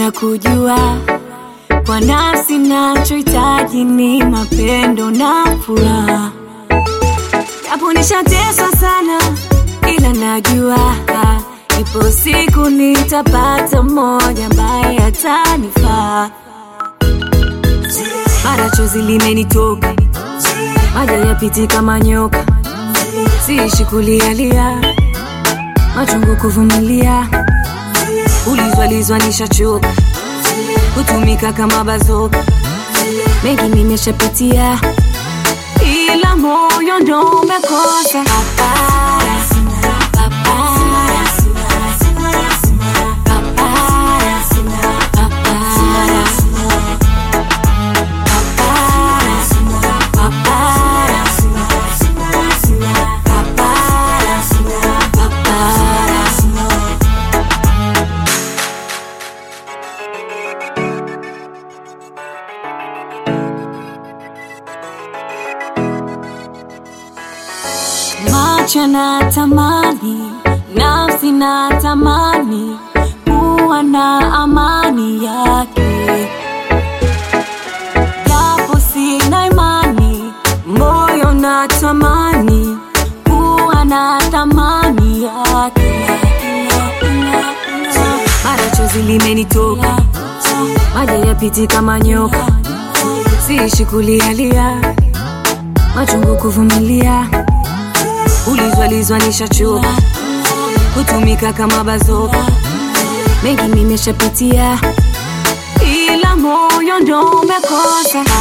na kujua kwa nafsi nachohitaji ni mapendo na furaha japo nishateswa sana ila najua ipo siku nitapata mmoja ambaye atanifaa mara chozi limenitoka maji yapiti kama nyoka siishi kulialia machungu kuvumilia ulizwalizwa nishachoka kutumika kama bazoka mengi nimeshapitia ila moyo ndo umekosa papara, papara, papara, papara. macho na tamani nafsi na tamani kuwa na amani yake japo sina imani moyo na tamani kuwa na thamani yake mara chozi limenitoka maji yapiti kama nyoka siishi kulialia machungu kuvumilia ulizwalizwa nishachoka kutumika kama bazoka mengi nimeshapitia ila moyo ndo umekosa